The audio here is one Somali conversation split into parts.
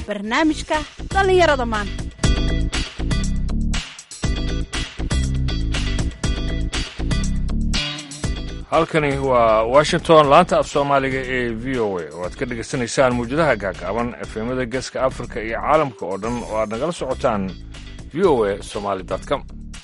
barnaamijka dhallinyarada maanta halkani waa washington laanta af soomaaliga ee v o a oo aad ka dhegaysanaysaan muwjadaha gaagaaban efemada geeska afrika iyo caalamka oo dhan oo aad nagala socotaan v o a somaly com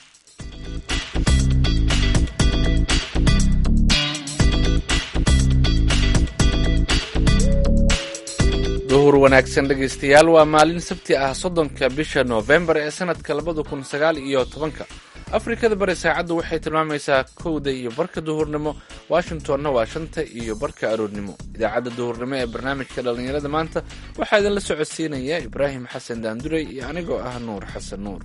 duhur wanaagsan dhegaystayaal waa maalin sabti ah soddonka bisha noofembar ee sanadka labada kun sagaal iyo tobanka afrikada bari saacaddu waxay tilmaamaysaa kowda iyo barka duhurnimo washingtonna waa shanta iyo barka aroornimo idaacadda duhurnimo ee barnaamijka dhallinyarada maanta waxaa idinla socodsiinaya ibraahim xasan daanduray iyo anigoo ah nuur xasan nuur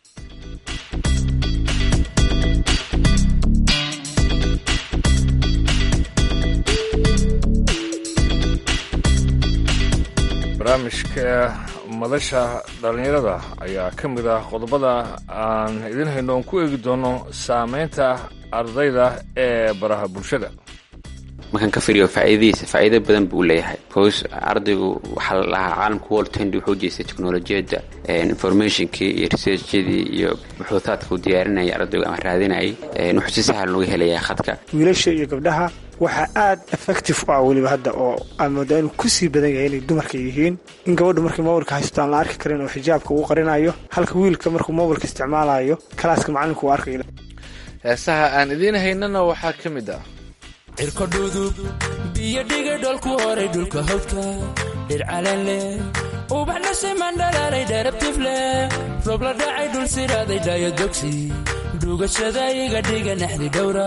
barnaamijka madasha dhallinyarada ayaa ka mid ah qodobada aan idin hayno oon ku eegi doono saameynta ardayda ee baraha bulshada markaan ka firiyo faa'iidadiisa faa'iido badan buu leeyahay bcause ardaygu waxaa la dhahaa caalamka world tendi wuxuu jeestay teknolojiyadda informationkii iyo researchadii iyo buxuutaadka uu diyaarinaya ardaygu ama raadinayay wuxuu si sahal uga helayaa khadka wiilasha iyo gabdhaha waxaa aad effective u ah weliba hadda oo aan moodaa inuu kusii badan yahay inay dumarka yihiin in gabadhu markay mobilka haysto aan la arki karin oo xijaabka uu qarinayo halka wiilka markuu mobilka isticmaalayo kalaaska macalinku uu arkayo heesaha aan idiin haynana waxaa ka mid ah cirko dhudub biyo dhiga dholku horay dhulka hawdka dhir calan leh ubaxna siman dhalaalay dheerabtif leh roob la dhacay dhul siraaday dhaayodogsi dhugashada iga dhiga naxdi dhowra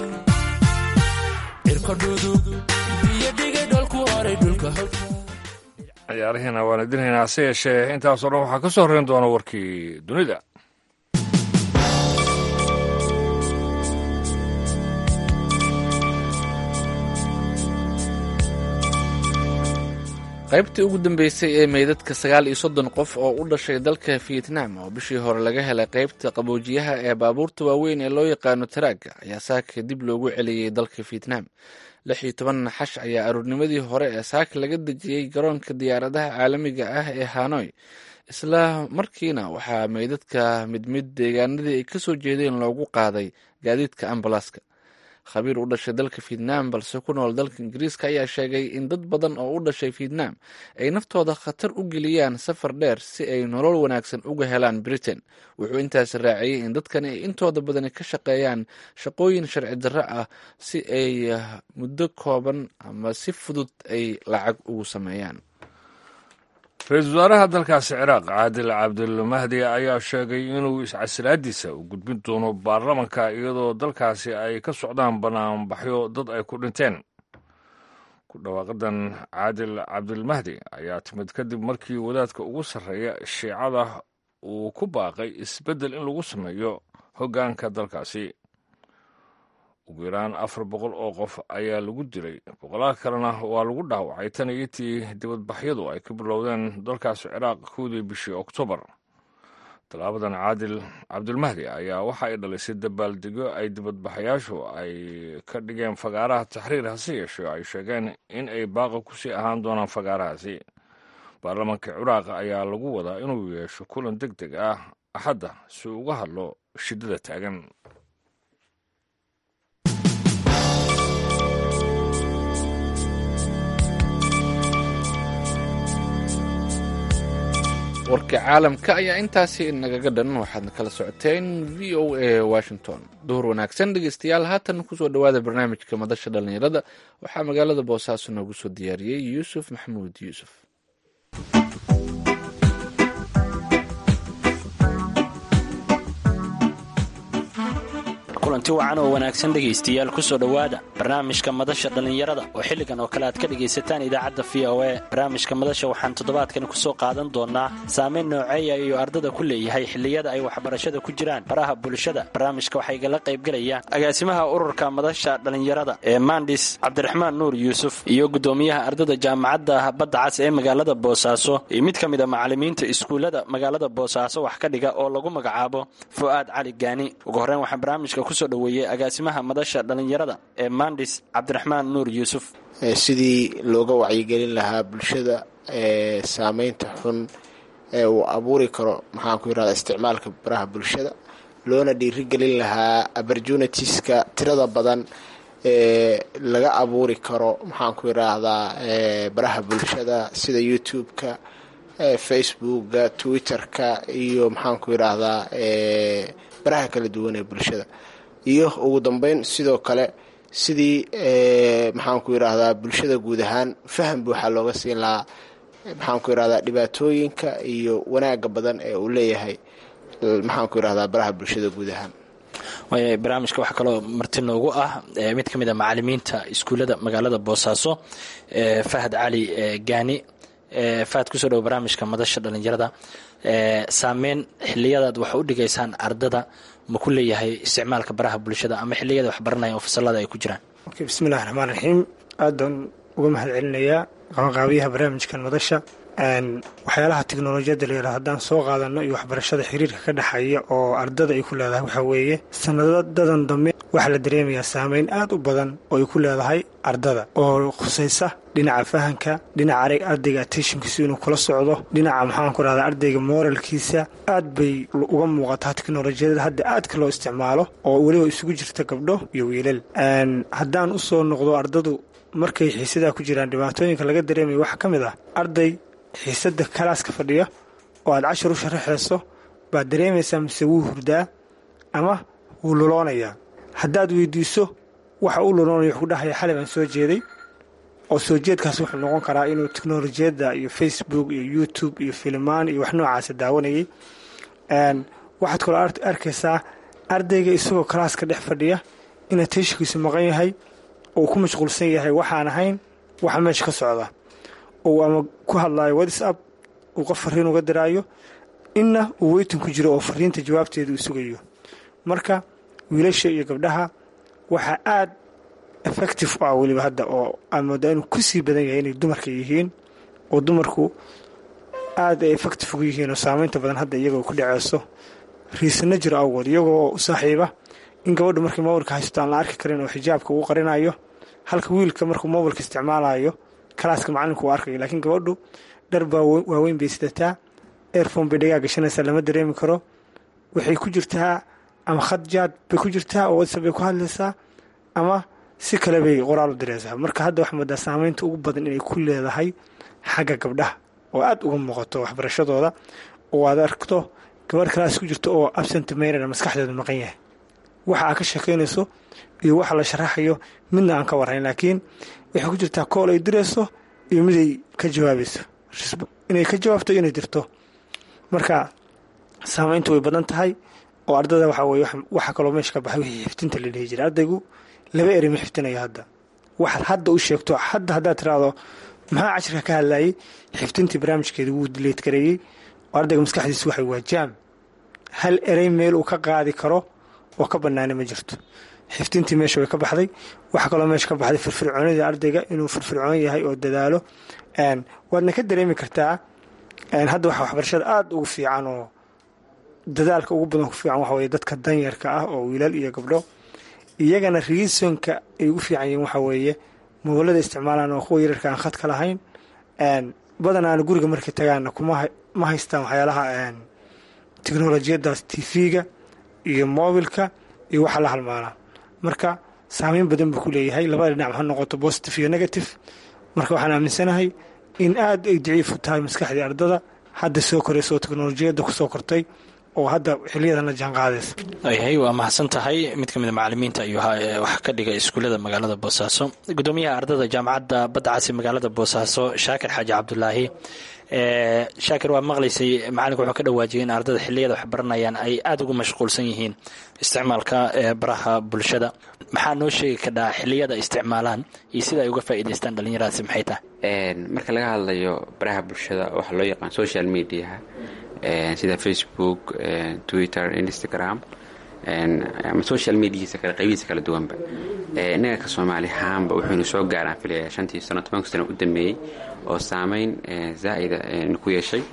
cirko dhudub biyo dhiga dholku horay dhulka hawdka ciyaarihiina waan idin haynaa hase yeeshee intaasoo dhan waxaa ka soo horreyn doona warkii dunida qaybtii ugu dambeysay ee meydadka sagaal iyo soddon qof oo u dhashay dalka vietnam oo bishii hore laga helay qaybta qaboojiyaha ee baabuurta waaweyn ee loo yaqaano taraaga ayaa saaka dib loogu celiyey dalka vietnam lix iyo toban naxash ayaa aroornimadii hore ee saaka laga dejiyey garoonka diyaaradaha caalamiga ah ee hanoy isla markiina waxaa meydadka mid mid deegaanadii ay kasoo jeedeen loogu qaaday gaadiidka ambalaska khabiir u dhashay dalka vietnam balse ku nool dalka ingiriiska ayaa sheegay in dad badan oo u dhashay vietnam ay naftooda khatar u geliyaan safar dheer si ay nolol wanaagsan uga helaan britain wuxuu intaasi raaciyey in dadkani ay intooda badani ka shaqeeyaan shaqooyin sharci darro ah si ay muddo kooban ama si fudud ay lacag ugu sameeyaan ra-iisul wasaaraha dalkaasi ciraaq caadil cabdilmahdi ayaa sheegay inuu iscasilaadiisa u gudbin doono baarlamanka iyadoo dalkaasi ay ka socdaan banaanbaxyo dad ay ku dhinteen ku dhawaaqadan caadil cabdilmahdi ayaa timid kadib markii wadaadka ugu sarreeya shiicada uu ku baaqay isbeddel in lagu sameeyo hoggaanka dalkaasi ugu yaraan afar boqol oo qof ayaa lagu dilay boqolaal kalena waa lagu dhaawacay tan iyo tii dibadbaxyadu ay ka bilowdeen dalkaasi ciraaq kowdii bishii oktoobar tallaabadan caadil cabdilmahdi ayaa waxa ay dhalisay dabaaldegyo ay dibadbaxayaashu ay ka dhigeen fagaaraha taxriir hase yeeshee ay sheegeen in ay baaqa kusii ahaan doonaan fagaarahaasi baarlamanka ciraaq ayaa lagu wadaa inuu yeesho kulan deg deg ah axadda si uu uga hadlo shiddada taagan warka caalamka ayaa intaasi nagaga dhan waxaadna kala socoteen v o a washington duhur wanaagsan dhegeystayaal haatan kusoo dhowaada barnaamijka madasha dhallinyarada waxaa magaalada boosaaso noogu soo diyaariyey yuusuf maxamuud yuusuf kulanti wacan oo wanaagsan dhegaystayaal kusoo dhowaada barnaamijka madasha dhallinyarada oo xilligan oo kale aad ka dhegaysataan idaacadda v o a barnaamijka madasha waxaan toddobaadkan kusoo qaadan doonaa saameyn nooceeya iyo ardada ku leeyahay xilliyada ay waxbarashada ku jiraan baraha bulshada barnaamijka waxaa igala qaybgelayaan agaasimaha ururka madasha dhallinyarada ee mandis cabdiraxmaan nuur yuusuf iyo guddoomiyaha ardada jaamacadda badda cas ee magaalada boosaaso iyo mid ka mid a macalimiinta iskuullada magaalada boosaaso wax ka dhiga oo lagu magacaabo fu'aad cali gaani ugu horreyn waxaan barnaamijka kusoo dhoweeyey agaasimaha madasha dhallinyarada ee mandis cabdiraxmaan nuur yuusuf sidii looga wacyigelin lahaa bulshada saameynta xun ee uu abuuri karo maxaanku yirahda isticmaalka baraha bulshada loona dhiirigelin lahaa opportunitieska tirada badan ee laga abuuri karo maxaanku yiraahdaa baraha bulshada sida youtube-ka facebooka twitter-ka iyo maxaanku yiraahdaa baraha kala duwan ee bulshada iyo ugu dambeyn sidoo kale sidii maxaanku yiraahdaa bulshada guud ahaan faham buuxa looga siin lahaa maxaanku yirahdaa dhibaatooyinka iyo wanaaga badan ee uu leeyahay maxaanku yirahdaa baraha bulshada guud ahaan waaya barnaamijka waxaa kaloo marti noogu ah mid ka mid a macalimiinta iskuullada magaalada boosaaso fahad cali gaani fahad kusoo dhowo barnaamijka madasha dhalinyarada saameyn xiliyadaad wax u dhigaysaan ardada ma ku leeyahay isticmaalka baraha bulshada ama xiliyada wax baranaya oo fasalada ay ku jiraan bismillahi raxmaan raxiim aad baan uga mahad celinayaa qabanqaabiyaha barnaamijkan madasha waxyaalaha teknolojiyadda layidhaha haddaan soo qaadano iyo waxbarashada xiriirka ka dhexeeya oo ardada ay ku leedahay waxaa weeye sanadadan dambe waxaa la dareemayaa saameyn aad u badan oo ay ku leedahay ardada oo khusaysa dhinaca fahanka dhinaca ardayga attentionkiisu inuu kula socdo dhinaca maxaanku rahda ardayga moralkiisa aad bay uga muuqataa teknolojiyada hadda aadka loo isticmaalo oo weliba isugu jirta gabdho iyo wiilal haddaan usoo noqdo ardadu markay xiisadaa ku jiraan dhibaatooyinka laga dareemaya waxaa ka mid ah arday xiisada kalaaska fadhiya oo aad cashar u sharaxayso baad dareemaysaa mise wuu hurdaa ama wuu luloonayaa haddaad weydiiso waxa uu luloonaya wuxuu dhahaya xalay baan soo jeeday oo soo jeedkaas wuxuu noqon karaa inuu teknolojiyadda iyo facebook iyo youtube iyo filimaan iyo wax noocaasa daawanayay waxaad kaloo arkaysaa ardayga isagoo kalaaska dhex fadhiya inaa teeshikiisu maqan yahay oo ku mashquulsan yahay waxaan ahayn waxa meesha ka socda ou ama ku hadlaayo whatsapp uu qof fariin uga diraayo inna uu weytin ku jiro oo fariinta jawaabteeda uu sugayo marka wiilasha iyo gabdhaha waxaa aad effective u ah weliba hadda oo aad moodaa inuu ku sii badan yahay inay dumarka yihiin oo dumarku aad ay effective ugu yihiin oo saameynta badan hadda iyagoo ku dhaceyso riisana jiro awgood iyagoo u saaxiiba in gabadhu markay mobilka haysto aan la arki karin oo xijaabka uu qarinayo halka wiilka markuu mobilka isticmaalayo kalaaska macalinku uu arkayo laakiin gabadhu dhar baa waaweyn bay sidataa airfone bay dhagaa gashanaysaa lama dareemi karo waxay ku jirtaa ama khad jaad bay ku jirtaa oo whatsapp bay ku hadlaysaa ama si kale bay qoraal u diraysaa marka hadda waxaa moodaa saameynta ugu badan inay ku leedahay xagga gabdhaha oo aad uga muuqato waxbarashadooda oo aad aragto gabadh kalaas ku jirto oo absent maynana maskaxdeedu maqan yahay waxa aad ka sheekaynayso iyo waxa la sharaxayo midna aan ka warrayn laakiin waxay ku jirtaa kool ay dirayso iyo miday ka jawaabayso inay ka jawaabto inay dirto marka saameyntu way badan tahay oo ardada waxaa weye waxa kaloo meesha ka baxay wixii xiftinta la dhihi jiray ardaygu laba eri ma xifdinayo hadda waxaad hadda u sheegto hadda haddaad tiraahdo maxaa cashirka ka hadlayay xiftintii barnaamijkeeda wuu dileed gareeyey oo ardayga maskaxdiisa waxay waa jaam hal erey meel uu ka qaadi karo oo ka bannaana ma jirto xiftintii meesha way ka baxday waxaa kaloo meesha ka baxday firfircoonida ardayga inuu firfircoon yahay oo dadaalo waadna ka dareemi kartaa hadda waxa waxbarashada aada ugu fiican oo dadaalka ugu badan ku fiican waxa weye dadka danyarka ah oo wiilal iyo gabdho iyagana riisonka ay ugu fiican yihiin waxaa weeye mobilada isticmaalaan oo kuwa yararka aan khadka lahayn badanaana guriga markay tagaanna kuma haystaan waxyaalaha teknolojiyadaas tv-ga iyo mobilka iyo waxa la halmaalaa marka saameyn badan buu ku leeyahay labada dhinac ha noqoto positive iyo negative marka waxaan aaminsanahay in aad ay daciifu tahay maskaxdii ardada hadda soo koraysa oo teknolojiyadda kusoo kortay oo hadda xiliyadan la jaan qaadaysa yahay waa mahadsan tahay mid ka mid a macalimiinta ayuu wax ka dhiga iskuullada magaalada boosaaso gudoomiyaha ardada jaamacadda badda casi magaalada boosaaso shaakir xaaji cabdulaahi shaakir waa maqlaysay macalinku wuxuu ka dhawaajiyay in ardada xiliyada wax baranayaan ay aada ugu mashquulsan yihiin isticmaalka baraha bulshada maxaa noo sheegi kadhaa xiliyada isticmaalaan iyo sida ay uga faa'iidaystaan dhallinyaradaasi maxay tahay marka laga hadlayo baraha bulshada waxaa loo yaqaan social mediaha sida facebook twitter instagram ama social mediahiisa kale qaybihiisa kala duwanba innaga ka soomaali ahaanba wuxuunu soo gaaraan filaya shantii sano tobanka sano u dambeeyey oo saameyn zaa'ida ku yeeshay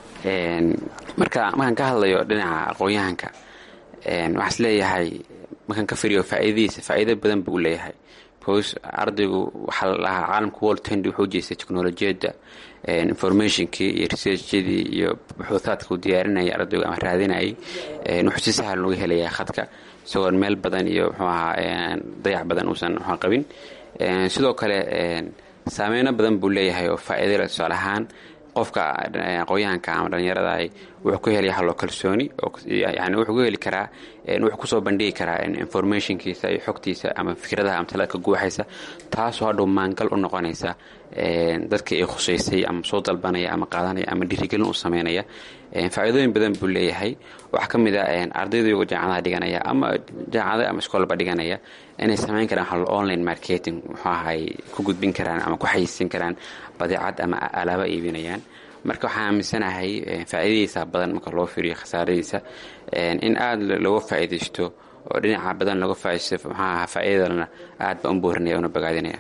marka markaan ka hadlayo dhinaca aqoon-yahanka waxaa is leeyahay markaan ka firiyo faa'iidadiisa faa'iido badan buu u leeyahay bcause ardaygu waxaa la dhahaa caalamka world tendy wuxuu jeestay technolojiyadda informationkii iyo researchadii iyo buxuuthaadka uu diyaarinayay ardaygu ama raadinayay wuxuu si sahal uga helayaa khadka isagoon meel badan iyo muxuu ahaa dayac badan uusan muxuu qabin sidoo kale saameyno badan buu leeyahay oo faa'iidale tusaale ahaan qofka aqoonyahanka ama dhallinyarada wuxuu ku helaya haloo kalsooni yani wuxuu ku heli karaa wuxuu kusoo bandhigi karaa informationkiisa iyo xogtiisa ama fikradaha ama talaadka guuxaysa taasoo hadhow maangal u noqonaysa dadka ay khusaysay ama soo dalbanaya ama qaadanaya ama dhiirigelin u sameynaya faa'iidooyin badan buu leeyahay waxaa ka mid a ardayda iyagoo jaamacadaha dhiganaya ama jaamacada ama iskoolba dhiganaya inay samayn karaan hal online marketing muxuu ahay ku gudbin karaan ama ku xayeysin karaan badeecad ama alaaba iibinayaan marka waxaan aaminsanahay faa'iidadiisa badan marka loo fiiriyo khasaaradiisa in aada looga faa'iidaysto oo dhinaca badan looga faaidaysto maxaa ahaa faa'iidadana aad baan u boorinaya una bogaadinaya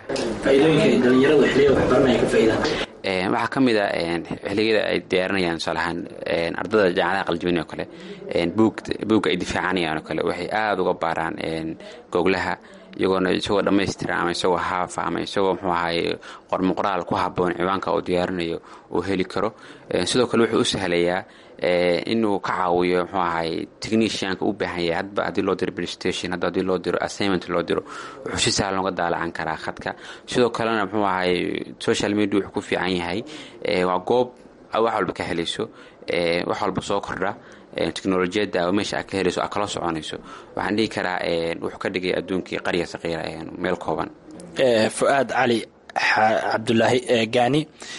waxaa ka mid a xilligada ay diyaarinayaan tusaalahaan ardada jaamacadaha qaljabin oo kale buugga ay difaacanayaan oo kale waxay aada uga baaraan goglaha iyagoona isagoo dhammaystiran ama isagoo haafa ama isagoo muxuu ahaye qormoqoraal ku haboon ciwaanka uu diyaarinayo uu heli karo sidoo kale wuxuu u sahlayaa inuu ka caawiyo muxuu ahaye technicianka u baahan yahay hadba haddii loo diro playstation hadda haddii loo diro assignment loo diro wuxuu si sahlan uga daalacan karaa khadka sidoo kalena muxuu ahaye social media wuxuu ku fiican yahay waa goob wax walba ka helayso wax walba soo kordha teknolojiyadda oo meesha aad ka helayso aad kala soconayso waxaan dhihi karaa wuxuu ka dhigay adduunkii qarya saqiira meel kooban fu-aad cali cabdulaahi gaani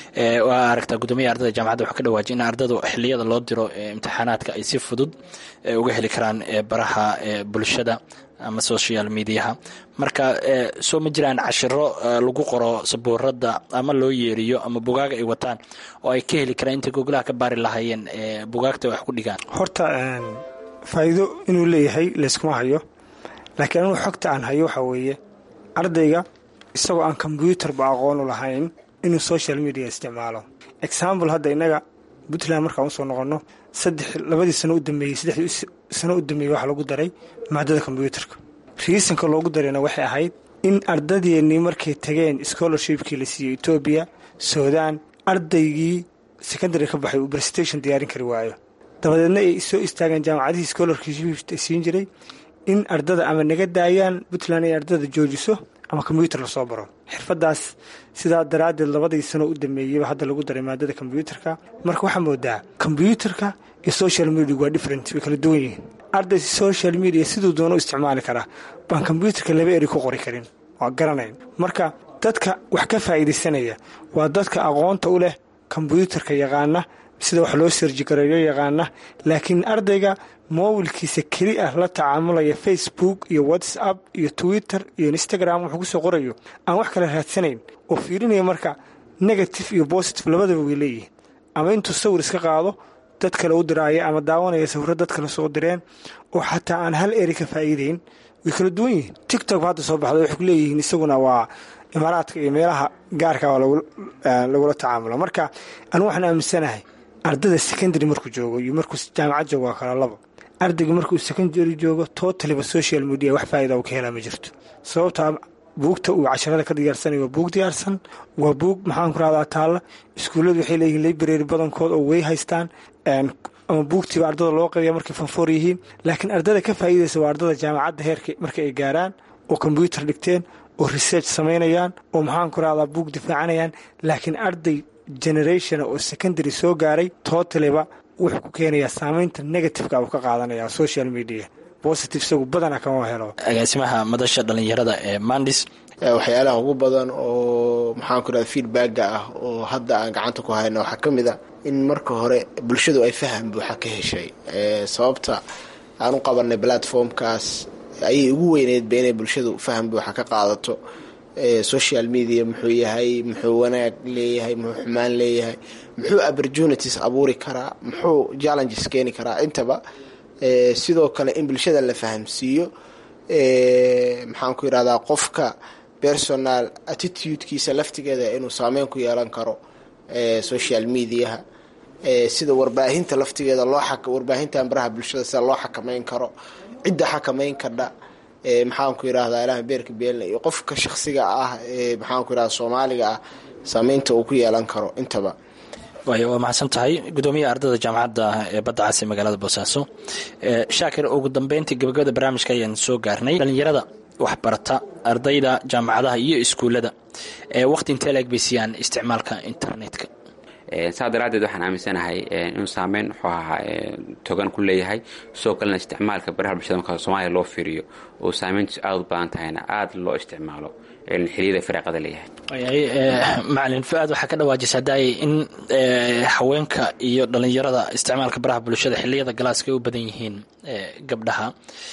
waa aragtaa guddoomiya ardada jaamacadda wuxuu ka dhawaajay in ardadu xiliyada loo diro imtixaanaadka ay si fudud uga heli karaan baraha bulshada ama social mediaha marka soo ma jiraan cashiro lagu qoro sabuurada ama loo yeeriyo ama bugaaga ay wataan oo ay ka heli karaan intay goglaha ka baari lahaayeen bugaagta wax ku dhigaan horta faa'iido inuu leeyahay layskuma hayo laakiin anugu xogta aan hayo waxaa weeye ardayga isagoo aan kombyuutarba aqoon u lahayn inuu social media isticmaalo example hadda innaga puntland markaan usoo noqonno saddex labadii sano u dambeeyey saddexdii sano u dambeeyey waxaa lagu daray maadada kombyuutarka riisanka loogu darayna waxay ahayd in ardadeennii markay tageen scholarshipkii la siiyey etoobiya suudaan ardaygii secondary ka baxay uu presentation diyaarin kari waayo dabadeedna ay soo istaageen jaamacadihii scholarship siin jiray in ardada ama naga daayaan puntland ay ardada joojiso ama kombyuutar lasoo baro xirfadaas sidaa daraaddeed labadii sano u dameeyeyba hadda lagu daray maadada kombyuutarka marka waxaa moodaa kombyuutarka iyo social media waa different way kala duwan yihiin arday social media siduu doono u isticmaali karaa baan kombyuutarka laba eri ku qori karin waa garanayn marka dadka wax ka faa'iidaysanaya waa dadka aqoonta u leh kombyuutarka yaqaana sida wax loo serjikareeyo yaqaana laakiin ardayga mobilkiisa keli ah la tacaamulaya facebook iyo whatsapp iyo twitter iyo instagram wuxuu kusoo qorayo aan wax kale raadsanayn oo fiirinaya marka negative iyo positive labadaba way leeyihiin ama intuu sawir iska qaado dad kale u diraaya ama daawanaya sawiro dad kale soo direen oo xataa aan hal eri ka faa'iidayn way kala duwan yihiin tictok hadda soo baxda waxay ku leeyihiin isaguna waa imaaraadka iyo meelaha gaarka lagula tacaamula marka anu waxaan aaminsanahay ardada secondary markuu joogo iyo markuu jaamacad joogo waa kala labo ardayga markuu secondary joogo totaliba social media wax faa'ida uu ka helaa ma jirto sababtaa buugta uu casharada ka diyaarsanaya waa buug diyaarsan waa buug maxaan ku rahdaa taalla iskuulladu waxay leeyihiin library badankood oo way haystaan ama buugtiiba ardada loo qabiya markay fanfoor yihiin laakiin ardada ka faa'iidaysa waa ardada jaamacadda heerka marka ay gaaraan oo kombyuutar dhigteen oo research samaynayaan oo maxaan ku rahdaa buug difaacanayaan laakiin arday generation oo secondary soo gaaray totaliba wuxuu ku keenayaa saamaynta negativeka uu ka qaadanaya social media positive isagu badana kama helo agaasimaha madasha dhalinyarada ee mandis waxyaalaha ugu badan oo maxaan ku rahda feedbacka ah oo hadda aan gacanta ku hayno waxaa ka mid a in marka hore bulshadu ay faham buuxa ka heshay sababta aan u qabanay platformkaas ayay ugu weyneydba inay bulshadu faham buuxa ka qaadato social media muxuu yahay muxuu wanaag leeyahay muxuu xumaan leeyahay muxuu opportunities abuuri karaa muxuu challenges keeni karaa intaba sidoo kale in bulshada la fahamsiiyo maxaan ku yidhahdaa qofka personal attitudekiisa laftigeeda inuu saameyn ku yeelan karo social mediaha sida warbaahinta laftigeeda loo warbaahintan baraha bulshada sida loo xakameyn karo cidda xakameyn kadha maxaanku yidhahdaa ilaah beerka beelna iyo qofka shakhsiga ah ee maxaanku yidhahda soomaaliga ah saameynta uu ku yeelan karo intaba waay waa mahadsan tahay gudoomiyaha ardayda jaamacadda ee badda cas ee magaalada boosaaso shaakir ugu dambeyntii gabagabada barnaamijka ayaan soo gaarnay dhalinyarada waxbarata ardayda jaamacadaha iyo iskuullada waqti intee laeg bay siiyaan isticmaalka internetka saa daraaddeed waxaan aaminsanahay inuu saameyn wuxuu ahaa togan ku leeyahay sidoo kalena isticmaalka baraha bulshada marka soomaaliya loo fiiriyo oo saameyntiisu aada u badan tahayna aada loo isticmaalo xiliyada firaaqada leeyahay macalin fu-aad waxaa ka dhawaajisa daayay in haweenka iyo dhalinyarada isticmaalka baraha bulshada xiliyada galaaska ay u badan yihiin gabdhaha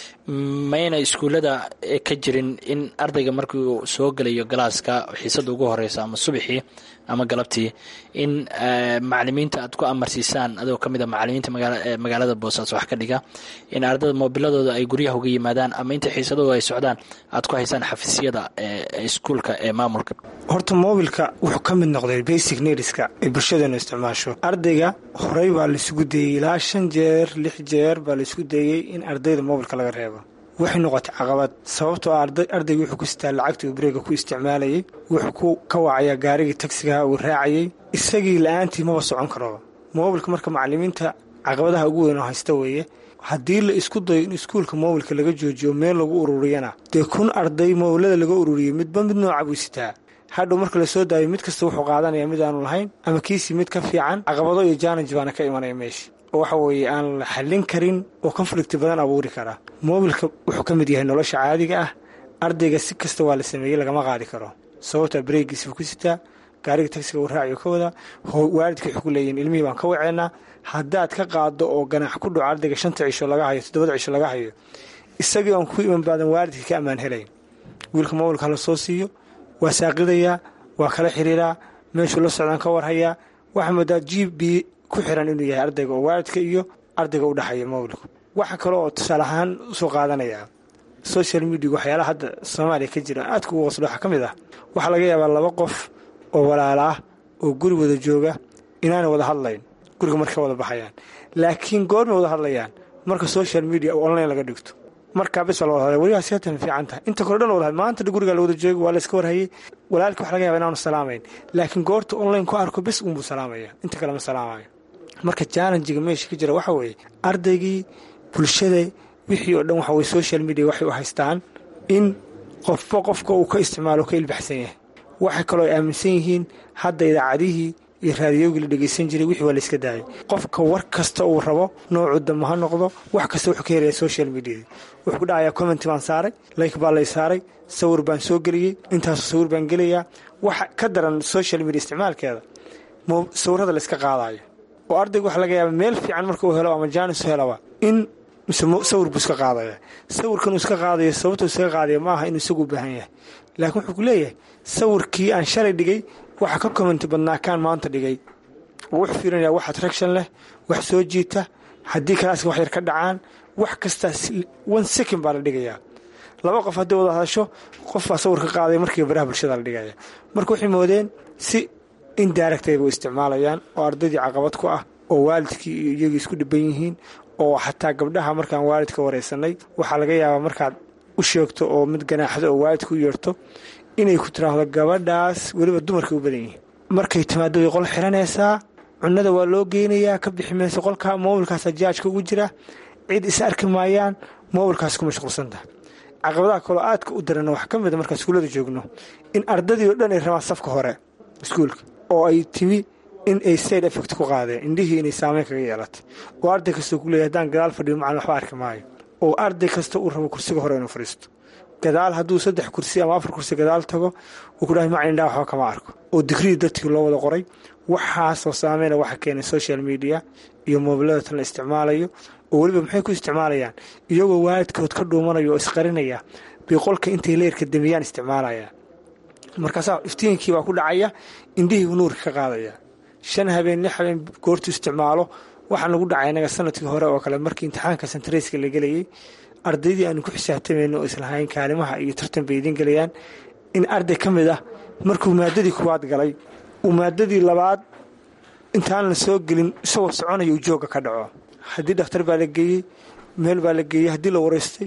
mayna iskuullada ka jirin in ardayga markii uu soo gelayo galaaska xiisada ugu horeysa ama subaxii ama galabtii in macalimiinta aad ku amarsiisaan adoo ka mid a macalimiinta magaalada boosaaso wax ka dhiga in ardayda moobiladooda ay guryaha uga yimaadaan ama inta xiisadooda ay socdaan aad ku haysaan xafiisyada iskuulka ee maamulka horta moobilka wuxuu ka mid noqday basic needska ay bulshadeenu isticmaasho ardayga horey baa laisugu dayey ilaa shan jeer lix jeer baa laisku dayey in ardayda moobilka laga reebo waxay noqotay caqabad sababtoo ah ardayga wuxuu ku sitaa lacagta uu bareega ku isticmaalayay wuxuu ku ka wacayaa gaarigii tagsigaha uu raacayay isagii la-aantii maba socon karoba moobilka marka macalimiinta caqabadaha ugu weyn oo haysta weeye haddii la isku dayo in iskuulka moobilka laga joojiyo meel lagu ururiyana dee kun arday moobilada laga ururiyey midba mid nooca buu sitaa hadhow marka lasoo daayo mid kasta wuxuu qaadanaya mid aanu lahayn ama kiisii mid ka fiican caqabado iyo janaj baana ka imanaya meesha oo waxa weeye aan la xallin karin oo konflikti badan abuuri karaa moobilka wuxuu ka mid yahay nolosha caadiga ah ardayga si kasta waa la sameeyey lagama qaadi karo sababtaa bareegiisbuu ku sitaa gaariga tagsiga uu raaciyo ka wada waalidka wuxuu ku leeyihin ilmihii baan ka waceynaa haddaad ka qaado oo ganaax ku dhaco ardayga shanta cisho laga hayo toddobada cisho laga hayo isagii aan ku iman baadan waalidka ka ammaan helayn wiilka moobilka hala soo siiyo waa saaqidayaa waa kala xiriiraa meeshuu la socdaan ka warhayaa waxaa moodaa g b ku xiran inuu yahay ardayga oo waalidka iyo ardayga u dhexeeya mobilku waxa kale oo tusaale ahaan usoo qaadanayaa social media waxyaalaha hadda soomaaliya ka jira aadka ugu qoslo waxaa ka mid ah waxaa laga yaabaa laba qof oo walaala ah oo guri wada jooga inaana wada hadlayn guriga marka wada baxayaan laakiin goormay wada hadlayaan marka social media oo online laga dhigto markaa bis baa la wada hadlay weligaa seatan fiican tahay inta kore dhan wada hadlay maanta gurigaa la wada jooga waa la iska warhayay walaalka waxa laga yaba inaanu salaamayn laakiin goorta online ku arko bis unbuu salaamaya inta kale ma salaamayo marka challenjiga meesha ka jira waxa weeye ardaygii bulshada wixii oo dhan waxa weye social media waxay u haystaan in qofba qofka uu ka isticmaalo ka ilbaxsan yahay waxay kaloo ay aaminsan yihiin hadda idaacadihii iyo raadiyogii la dhegeysan jiray wixii waa la iska daayay qofka war kasta uu rabo noocuu damba ha noqdo wax kasta wuxuu ka helaya social mediada wuxuu ku dhacayaa commenti baan saaray like baa lay saaray sawir baan soo geliyey intaasoo sawir baan gelayaa waxa ka daran social media isticmaalkeeda sawirada la iska qaadayo oo ardayga waxa laga yaaba meel fiican marka uu helo ama jaanis helaba in mise sawir buu iska qaadaya sawirkan uu iska qaadayo sababtuu iskaga qaadaya ma aha inuu isagu u baahan yahay laakiin wuxuu ku leeyahay sawirkii aan shalay dhigay waxa ka commenti badnaa kaan maanta dhigay wuxuu fiirinaya wax attraction leh wax soo jiita haddii kalaaska wax yar ka dhacaan wax kastaa one second baa la dhigayaa laba qof haddii wada hadasho qof baa sawir ka qaadaya markiiba baraha bulshada la dhigaya marka waxay moodeen si indirectayba u isticmaalayaan oo ardaydii caqabad ku ah oo waalidkii iyo iyagii isku dhiban yihiin oo xataa gabdhaha markaan waalidka wareysanay waxaa laga yaabaa markaad u sheegto oo mid ganaaxdo oo waalidka u yeerto inay ku tiraahdo gabadhaas weliba dumarkay u badan yihiin markay timaado way qol xiranaysaa cunada waa loo geynayaa ka bixi mayso qolka moobilkaasa jaajka ugu jira cid is arki maayaan moobilkaas ku mashquulsantaha caqabadaha kaloo aadka u darana waxaa ka mida markaan iskuullada joogno in ardadii oo dhan ay rabaan safka hore iskuulka oo ay timi in ay side effect ku qaadeen indhihii inay saameyn kaga yeelatay oo arday kastoo ku leeyahy haddaan gadaal fadhiyo macalin waxba arki maayo oo arday kasta uu rabo kursiga hore inuu fadhiisto gadaal hadduu saddex kursi ama afar kursi gadaal tago uu ku dhahay macalin indhaha waxba kama arko oo digrii dartii loo wada qoray waxaasoo saameyna waxa keenay social media iyo moobilada tan la isticmaalayo oo weliba maxay ku isticmaalayaan iyagoo waalidkood ka dhuumanaya oo isqarinaya bay qolka intay leerka damiyaan isticmaalaya markaasaa iftiinkii baa ku dhacaya indhihii buu nuurka ka qaadaya shan habeen lix habeen goortuu isticmaalo waxaan lagu dhacay inaga sanadkii hore oo kale markii imtixaanka santareyska la gelayay ardaydii aanu ku xisaabtamayno oo islahayn kaalimaha iyo tartan bay idiin gelayaan in arday ka mid ah markuu maadadii kuwaad galay uu maadadii labaad intaan la soo gelin isagoo soconaya uu jooga ka dhaco haddii dhakhtar baa la geeyey meel baa la geeyey haddii la wareystay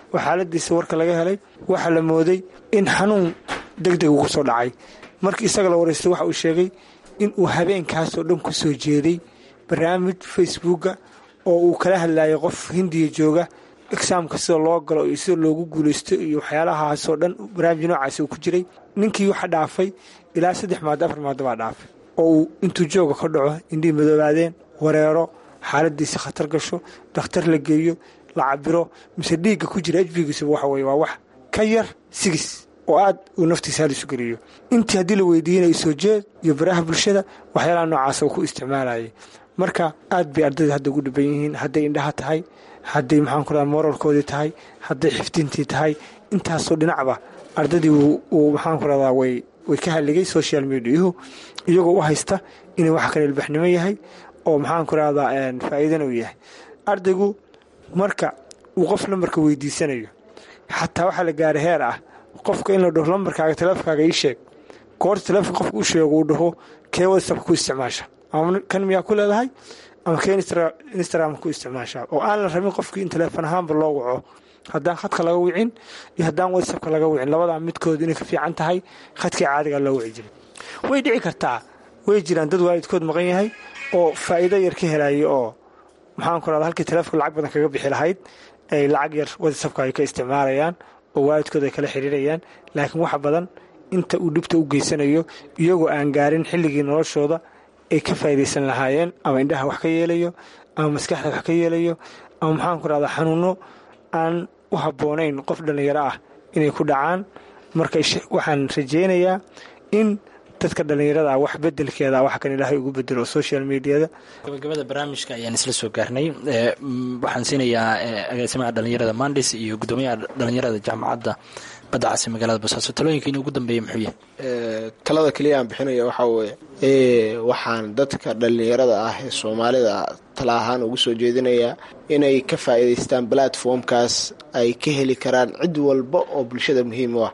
oo xaaladiisa warka laga helay waxaa la mooday in xanuun deg deg ugu soo dhacay markii isaga la waraystay waxa uu sheegay in uu habeenkaasoo dhan ku soo jeeday barnaamij facebooka oo uu kala hadlayay qof hindiya jooga exaamka sida loo galo iyo sida loogu guulaysto iyo waxyaalahaasoo dhan barnaamij noocaasi uu ku jiray ninkii waxa dhaafay ilaa saddex maado afar maado baa dhaafay oo uu intuu jooga ka dhaco indhihii madoobaadeen wareero xaaladiisa khatar gasho dhakhtar la geeyo la cabiro mise dhiigga ku jira hbigiisaba waxa weye waa wax ka yar sigis oo aad uu naftiisa halisu geliyo intii haddii la weydiinayo soo jeed iyo baraha bulshada waxyaalaha noocaasa uu ku isticmaalayay marka aad bay ardayda hadda ugu dhiban yihiin hadday indhaha tahay hadday maxaanku radaa moralkoodii tahay hadday xifdintii tahay intaasoo dhinacba ardaydii uu maxaanku radaa way way ka halligay social mediahu iyagoo u haysta inuu wax kale ilbaxnimo yahay oo maxaanku rahdaa faa'iidana uu yahay ardaygu marka uu qof lambarka weydiisanayo xataa waxaa la gaaray heer ah qofka in la dhaho lambarkaaga taleefonkaaga ii sheeg goorta taleefonka qofka u sheego uu dhaho kee whatsapp ku isticmaasha ama kan miyaa ku leedahay ama kee instagram ku isticmaasha oo aan la rabin qofkii in taleefon ahaanba loo waco haddaan khadka laga wicin iyo haddaan whatsappka laga wicin labadaa midkood inay ka fiican tahay khadkii caadiga loo wici jiray way dhici kartaa way jiraan dad waalidkood maqan yahay oo faa'iido yar ka helaya oo maxaanku rahda halkii taleefonka lacag badan kaga bixi lahayd ay lacag yar whatsappka ay ka isticmaalayaan oo waalidkood ay kala xiriirayaan laakiin wax badan inta uu dhibta u geysanayo iyagoo aan gaarin xilligii noloshooda ay ka faa'iidaysan lahaayeen ama indhaha wax ka yeelayo ama maskaxda wax ka yeelayo ama maxaanku rahdaa xanuuno aan u habboonayn qof dhallinyaro ah inay ku dhacaan marka waxaan rajaynayaa in dadka dhallinyarada ah wax bedelkeeda wax kan ilaahay ugu bedelo social mediada gabagabada barnaamijka ayaan isla soo gaarnay waxaan siinayaa agaasimaha dhallinyarada mandis iyo guddoomiyaha dhallinyarada jaamacadda badda casi magaalada boosaaso talooyinkiini ugu dambeeya muxuu yahay talada keliya aan bixinaya waxaa weeye waxaan dadka dhallinyarada ah ee soomaalida tala ahaan ugu soo jeedinayaa inay ka faa'iidaystaan platformkaas ay ka heli karaan cid walba oo bulshada muhiim u ah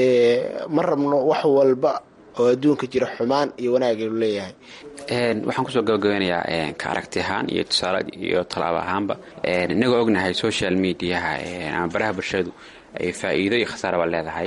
ma rabno wax walba oo adduunka jira xumaan iyo wanaag aynu leeyahay waxaan kusoo gabagabeynayaa ka aragti ahaan iyo tusaale iyo talaabo ahaanba inagoo ognahay social mediaha ama baraha bulshadu ay faa'iido iyo khasaaraba leedahay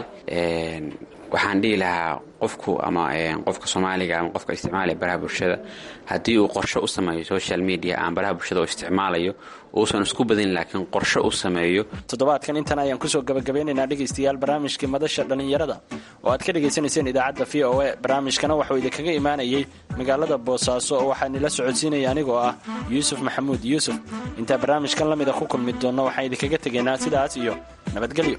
waxaan dhihi lahaa qofku ama qofka soomaaliga ama qofka isticmaalaya baraha bulshada haddii uu qorsho u sameeyo social media ama baraha bulshada uu isticmaalayo uusan isku badin laakiin qorsho u sameeyo toddobaadkan intan ayaan kusoo gabagabeynaynaa dhegaystayaal barnaamijkii madasha dhallinyarada oo aad ka dhagaysanayseen idaacadda v o a barnaamijkana waxuu idinkaga imaanayay magaalada boosaaso oo waxaa nila socodsiinaya anigoo ah yuusuf maxamuud yuusuf intaa barnaamijkan la mida ku kulmi doonno waxaan idinkaga tegaynaa sidaas iyo nabadgelyo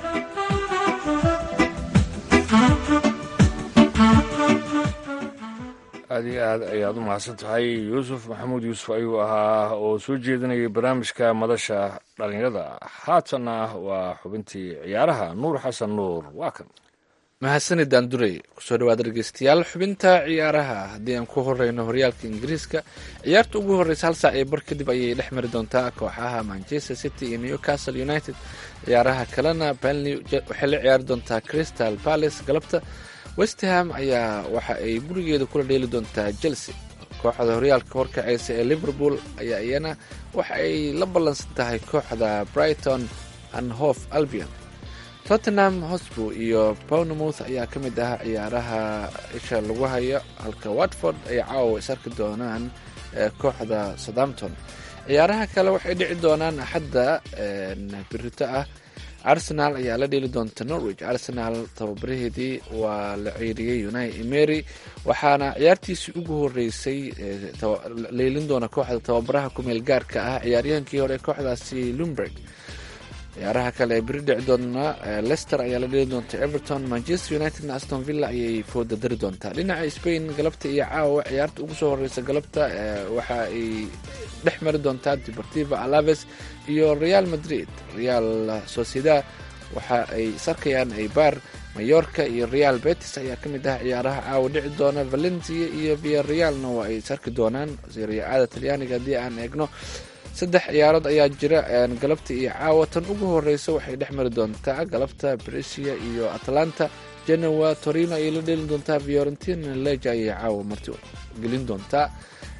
aad iyo aad ayaad u mahadsan tahay yuusuf maxamuud yuusuf ayuu ahaa oo soo jeedinayay barnaamijka madasha dhallinyarada haatanna waa xubintii ciyaaraha nuur xasan nuur waa kan mahadsanid daandurey kusoo dhawaada dhegeystayaal xubinta ciyaaraha haddii aan ku horeyno horyaalka ingiriiska ciyaarta ugu horreysa hal saac iyo bar kadib ayay dhex mari doontaa kooxaha manchester city iyo newcastle united ciyaaraha kalena benley waxay la ciyaari doontaa crystal palace galabta westham ayaa waxa ay gurigeeda kula dheeli doontaa chelsea kooxda horyaalka horkaceysa ee liverpool ayaa iyana waxa ay la ballansan tahay kooxda brighton and hof albion tottenham hosbo iyo bournemouth ayaa ka mid ah ciyaaraha isha lagu hayo halka watford ay caawa is arki doonaan kooxda southampton ciyaaraha kale waxay dhici doonaan axadda birito ah arsenal ayaa la dheeli doonta norwich arsenal tababaraheedii waa la ceyriyey unai emery waxaana ciyaartiisii ugu horeysay leylin doona kooxda tababaraha kumeel gaarka ah ciyaaryahankii hore kooxdaasi lumberg ciyaaraha kale ee beri dhici doona lester ayaa la dheli doonta everton manchester unitedna aston villa ayay fooda dari doontaa dhinaca spain galabta iyo caawa ciyaarta ugu soo horeysa galabta waxa ay dhex mari doontaa deportiva alaves iyo real madrid real sociedad waxa ay isarkayaan aybar mayorka iyo real betis ayaa ka mid ah ciyaaraha caawa dhici doona valencia iyo via realna waa ay isarki doonaan siriyacaada talyaaniga haddii aan eegno saddex ciyaarood ayaa jira galabta iyo caawa tan ugu horeysa waxay dhex mari doontaa galabta bresia iyo atlanta genoa torino ayay la dheeli doontaa fiorentina leja ayay caawa marti gelin doontaa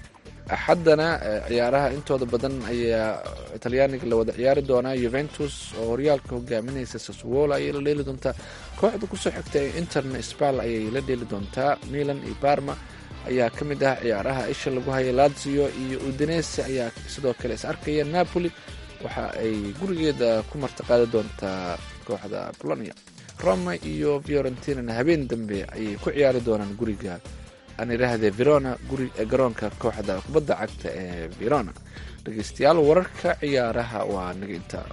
axaddana ciyaaraha intooda badan ayaa talyaaniga la wada ciyaari doonaa yuventus oo horyaalka hogaaminaysa saswola ayay la dheeli doontaa kooxda kusoo xigta ee interna spal ayay la dheeli doontaa milan iyo barma ayaa ka mid ah ciyaaraha isha lagu haya lazio iyo udinese ayaa sidoo kale is arkaya napoli waxa ay gurigeeda ku martiqaadi doontaa kooxda bolonia roma iyo fiorentinana habeen dambe ayay ku ciyaari doonaan guriga aan idhaahde verona guri garoonka kooxda kubadda cagta ee verona dhegeystayaal wararka ciyaaraha waa naga intaa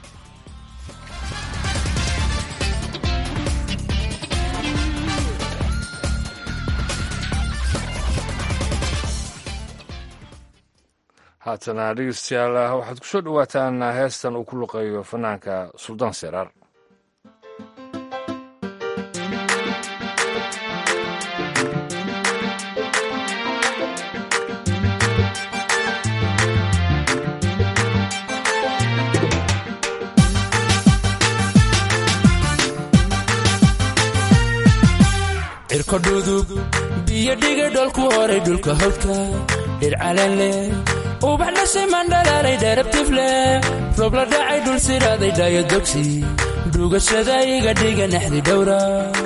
haatana dhegeystayaal waxaad ku soo dhowaataan heestan uu ku luqeeyo fanaanka suldaan seraar cirko dhudub biyo dhigay dholku horay dhulka hawdka dhir calan leh ubax dhashay mandhalaalay dheerabtif leh roob la dhacay dhul siraaday dhaayo dogsi dhugashada iga dhiga naxdi dhowra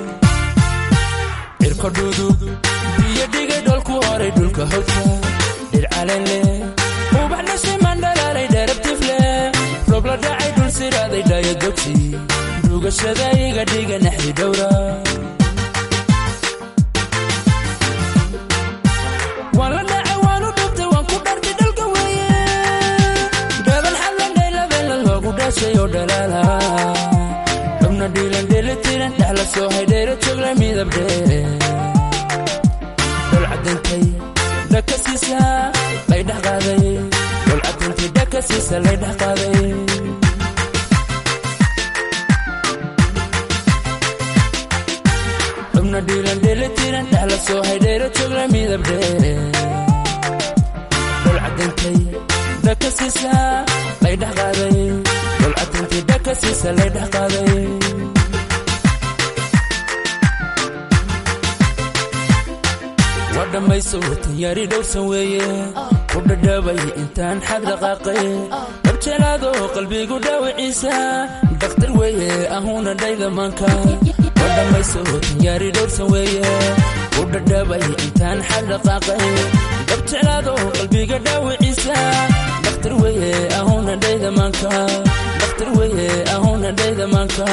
cirko dhudub biyo dhigay dholku horay dhulka hawdka dhir calan leh ubax dhashay mandhalaalay dheerabtif leh roob la dhacay dhul siraaday dhaayo dogsi dhugashada iga dhiga naxdi dhowra waan la dhacay waanu dhubtay waan ku dhartay dhalka weeye dhaban xallandhaylabeella loogu dhashay oo dhalaala xubna dhiilan dheelitiran dhexla soo haydheera joogla midab dheere dhol cadintay dhaka siisa lay dhex qaaday dhol cadintay dhaka siisa lay dhex qaaday xubna dhiilan dheelitiran dhexla soo haydheera joogla midab dheere dhol cadintay dhaka siisa lay dhex qaaday dhol cadintay dhaka siisa lay dhex qaaday waa dhammayso tanyaari dhowrsan weeye ku dhadhaabay intaan xad dhaqaaqay dhabjelaado qalbigu dhaawiciisa dakhtar weeye ahuuna dhaydamaanka waa dhammayso tanyaari dhowrsan weeye ku dhadhaabay intaan xad dhaqaaqay dhabjelaado qalbiga dhaawiciisa dakhtar weeye ahuuna dhaydamaanka dakhtar weeye ahuuna dhaydamaanka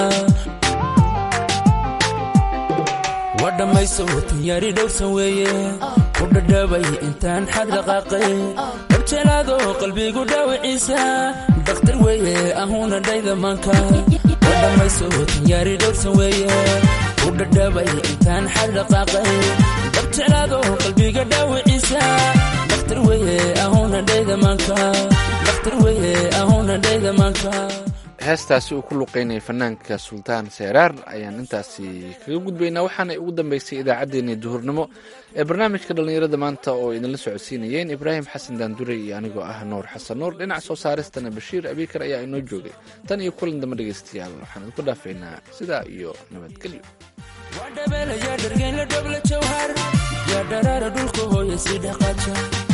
waa dhammayso tanyaari dhowrsan weeye ku dhadhaabay intaan xad dhaqaaqay dhabjelaado qalbigu dhaawiciisa dakhtar weeye ahuuna dhaydamaanka waa dhammayso tanyaari dhowrsan weeye ku dhadhaabay intaan xad dhaqaaqay dhabjelaado qalbiga dhaawiciisa dakhtar weeye ahuuna dhaydamaanka dakhtar weeye ahuuna dhaydamaanka heestaasi uu ku luqeynayay fanaanka sultaan seeraar ayaan intaasi kaga gudbaynaa waxaana ugu dambeysay idaacaddeenii duhurnimo ee barnaamijka dhallinyarada maanta oo idinla socodsiinayeen ibraahim xasan daandure iyo anigoo ah nuur xasan nuur dhinaca soo saaristana bashiir abiikar ayaa inoo joogay tan iyo kulan dambe dhegaystayaal waxaan idinku dhaafaynaa sidaa iyo nabadgelyo waa dhabeela yaa dhargeynla dhobla jawhar yaa dharaara dhulka hooya sii dhaqaaja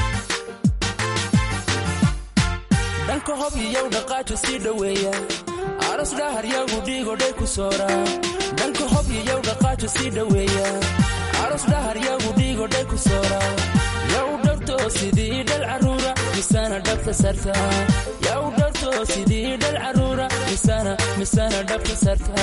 dhanka hob iyow dhaqaajo sii dhoweeya aros dhahar yagu dhiigodhay ku soora dhanka hob iyow dhaqaajo sii dhoweeya aros dhahar yagu dhiigodhay ku soora yaw dhowrto sidii dhal carruura misana dhabta sarta yaw dhowrto sidii dhal carruura misana misana dhabta sarta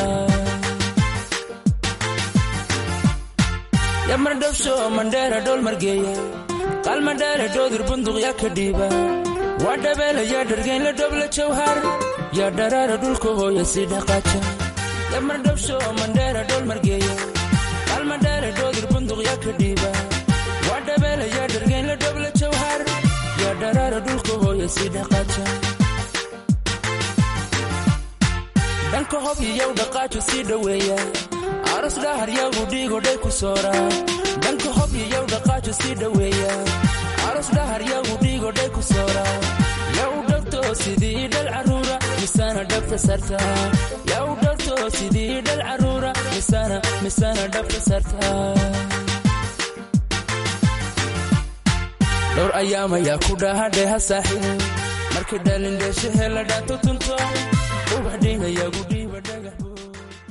yamar dhabsho mandheera dhol margeeya qaal mandheera dhoodir bunduq yaa ka dhiiba waa dhabeela yaa dhargeynla dhobla jawhar yaa dharaara dhulka hooya sii dhaqaaja yamar dhabsho mandheera dhol margeeya qaal mandheera dhoodir bunduq yaa ka dhiiba waa dhabeela yaa dhargeynla dhobla jawhar yaa dharaara dhulka hooya sii dhaqaaja dhanka hob iyow dhaqaajo sii dhoweeya aros dhahar yagu dhiigodhay ku soora dhanka hob iyow dhaqaajo sii dhoweeya aros dhahar yagu dhiigodhay ku soora yaw dhowrto sidii dhal carruura misana dhabta sarta yaw dhowrto sidii dhal carruura misana misana dhabta sarta dhowr ayaamayaa ku dhahadheha saaxiib markii dhalindheeshahe la dhaato tunto ubax dhiigayaa gudhi